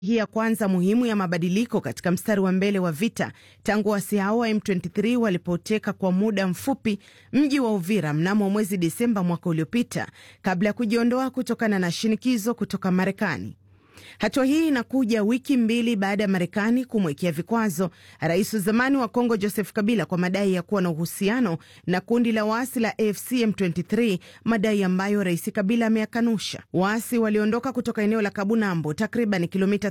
hii ya kwanza muhimu ya mabadiliko katika mstari wa mbele wa vita tangu waasi hao wa M23 walipoteka kwa muda mfupi mji wa Uvira mnamo mwezi Disemba mwaka uliopita kabla ya kujiondoa kutokana na shinikizo kutoka Marekani. Hatua hii inakuja wiki mbili baada ya Marekani kumwekea vikwazo rais wa zamani wa Kongo Joseph Kabila kwa madai ya kuwa na uhusiano na kundi la waasi la AFC M23, madai ambayo rais Kabila ameyakanusha. Waasi waliondoka kutoka eneo la Kabunambo, takriban kilomita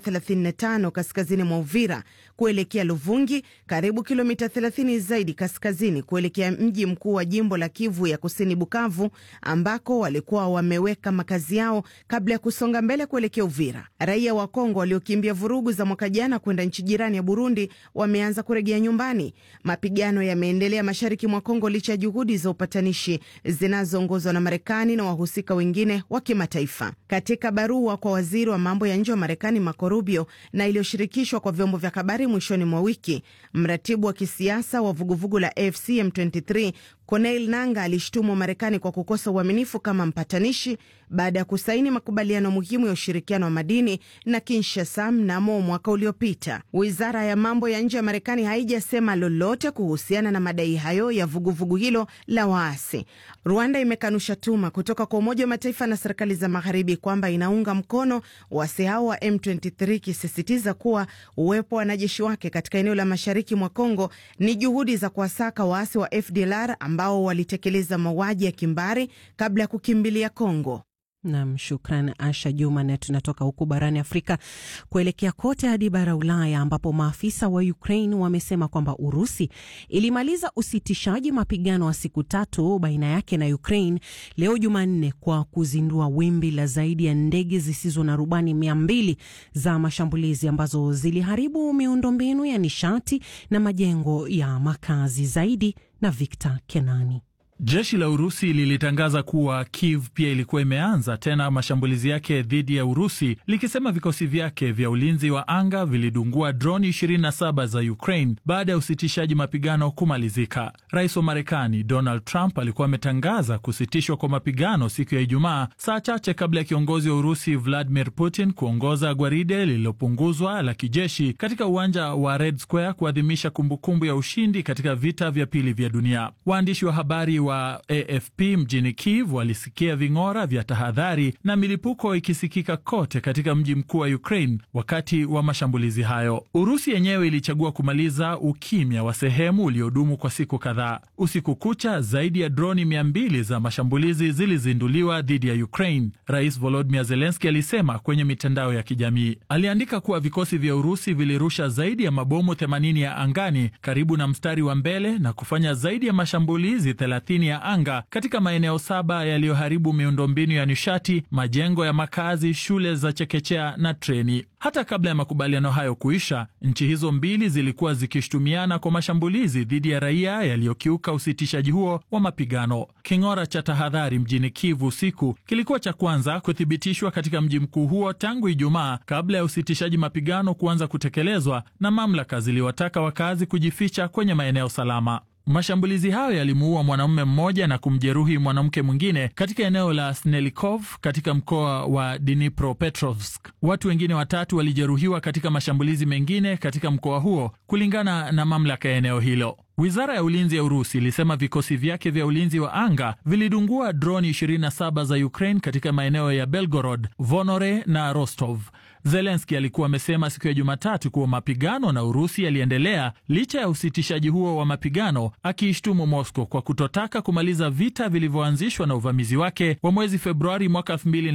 35 kaskazini mwa Uvira kuelekea Luvungi, karibu kilomita 30 zaidi kaskazini kuelekea mji mkuu wa jimbo la Kivu ya Kusini, Bukavu, ambako walikuwa wameweka makazi yao kabla ya kusonga mbele kuelekea Uvira. Raia wa Kongo waliokimbia vurugu za mwaka jana kwenda nchi jirani ya Burundi wameanza kurejea nyumbani. Mapigano yameendelea mashariki mwa Kongo licha ya juhudi za upatanishi zinazoongozwa na Marekani na wahusika wengine wa kimataifa. Katika barua kwa waziri wa mambo ya nje wa Marekani Marco Rubio na iliyoshirikishwa kwa vyombo vya habari mwishoni mwa wiki, mratibu wa kisiasa wa vuguvugu la AFC M23 Corneille Nanga alishtumu Marekani kwa kukosa uaminifu kama mpatanishi baada ya kusaini makubaliano muhimu ya ushirikiano wa madini na Kinshasa mnamo mwaka uliopita. Wizara ya mambo ya nje ya Marekani haijasema lolote kuhusiana na madai hayo ya vuguvugu vugu hilo la waasi. Rwanda imekanusha tuma kutoka kwa Umoja wa Mataifa na serikali za magharibi kwamba inaunga mkono waasi hao wa M23, ikisisitiza kuwa uwepo wa wanajeshi wake katika eneo la mashariki mwa Kongo ni juhudi za kuwasaka waasi wa FDLR ambao walitekeleza mauaji ya kimbari kabla ya kukimbilia Kongo. Nam, shukran Asha Juma. Na tunatoka huku barani Afrika kuelekea kote hadi bara Ulaya, ambapo maafisa wa Ukraine wamesema kwamba Urusi ilimaliza usitishaji mapigano wa siku tatu baina yake na Ukraine leo Jumanne kwa kuzindua wimbi la zaidi ya ndege zisizo na rubani mia mbili za mashambulizi ambazo ziliharibu miundombinu ya nishati na majengo ya makazi. Zaidi na Victor Kenani. Jeshi la Urusi lilitangaza kuwa Kiev pia ilikuwa imeanza tena mashambulizi yake dhidi ya Urusi, likisema vikosi vyake vya ulinzi wa anga vilidungua droni 27 za Ukraine baada ya usitishaji mapigano kumalizika. Rais wa Marekani Donald Trump alikuwa ametangaza kusitishwa kwa mapigano siku ya Ijumaa, saa chache kabla ya kiongozi wa Urusi Vladimir Putin kuongoza gwaride lililopunguzwa la kijeshi katika uwanja wa Red Square kuadhimisha kumbukumbu ya ushindi katika vita vya pili vya dunia. Waandishi wa habari wa AFP mjini Kiev walisikia ving'ora vya tahadhari na milipuko ikisikika kote katika mji mkuu wa Ukraine wakati wa mashambulizi hayo. Urusi yenyewe ilichagua kumaliza ukimya wa sehemu uliodumu kwa siku kadhaa. Usiku kucha, zaidi ya droni mia mbili za mashambulizi zilizinduliwa dhidi ya Ukraine. Rais Volodymyr Zelensky alisema kwenye mitandao ya kijamii. Aliandika kuwa vikosi vya Urusi vilirusha zaidi ya mabomu 80 ya angani karibu na mstari wa mbele na kufanya zaidi ya mashambulizi 30 ya anga katika maeneo saba yaliyoharibu miundombinu ya nishati, majengo ya makazi, shule za chekechea na treni. Hata kabla ya makubaliano hayo kuisha, nchi hizo mbili zilikuwa zikishutumiana kwa mashambulizi dhidi ya raia yaliyokiuka usitishaji huo wa mapigano. King'ora cha tahadhari mjini Kivu usiku kilikuwa cha kwanza kuthibitishwa katika mji mkuu huo tangu Ijumaa, kabla ya usitishaji mapigano kuanza kutekelezwa, na mamlaka ziliwataka wakazi kujificha kwenye maeneo salama. Mashambulizi hayo yalimuua mwanamume mmoja na kumjeruhi mwanamke mwingine katika eneo la Snelikov katika mkoa wa Dnipropetrovsk. Watu wengine watatu walijeruhiwa katika mashambulizi mengine katika mkoa huo, kulingana na mamlaka ya eneo hilo. Wizara ya ulinzi ya Urusi ilisema vikosi vyake vya ulinzi wa anga vilidungua droni 27 za Ukraine katika maeneo ya Belgorod, Vonore na Rostov. Zelenski alikuwa amesema siku ya Jumatatu kuwa mapigano na Urusi yaliendelea licha ya usitishaji huo wa mapigano, akiishtumu Moscow kwa kutotaka kumaliza vita vilivyoanzishwa na uvamizi wake wa mwezi Februari mwaka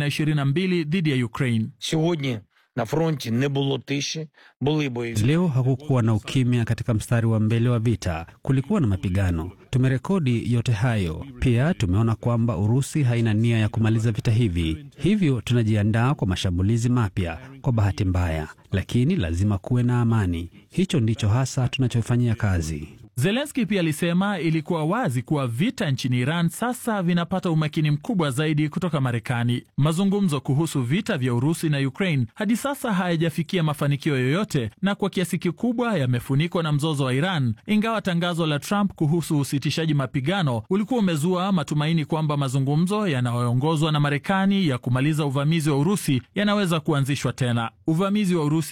2022 dhidi ya Ukraine. Na fronti ne було тиші, були бої. Leo hakukuwa na ukimya katika mstari wa mbele wa vita, kulikuwa na mapigano. Tumerekodi yote hayo. Pia tumeona kwamba Urusi haina nia ya kumaliza vita hivi, hivyo tunajiandaa kwa mashambulizi mapya. Kwa bahati mbaya, lakini lazima kuwe na amani. Hicho ndicho hasa tunachofanyia kazi. Zelenski pia alisema ilikuwa wazi kuwa vita nchini Iran sasa vinapata umakini mkubwa zaidi kutoka Marekani. Mazungumzo kuhusu vita vya Urusi na Ukraine hadi sasa hayajafikia mafanikio yoyote na kwa kiasi kikubwa yamefunikwa na mzozo wa Iran, ingawa tangazo la Trump kuhusu usitishaji mapigano ulikuwa umezua matumaini kwamba mazungumzo yanayoongozwa na Marekani ya kumaliza uvamizi wa Urusi yanaweza kuanzishwa tena. Uvamizi wa Urusi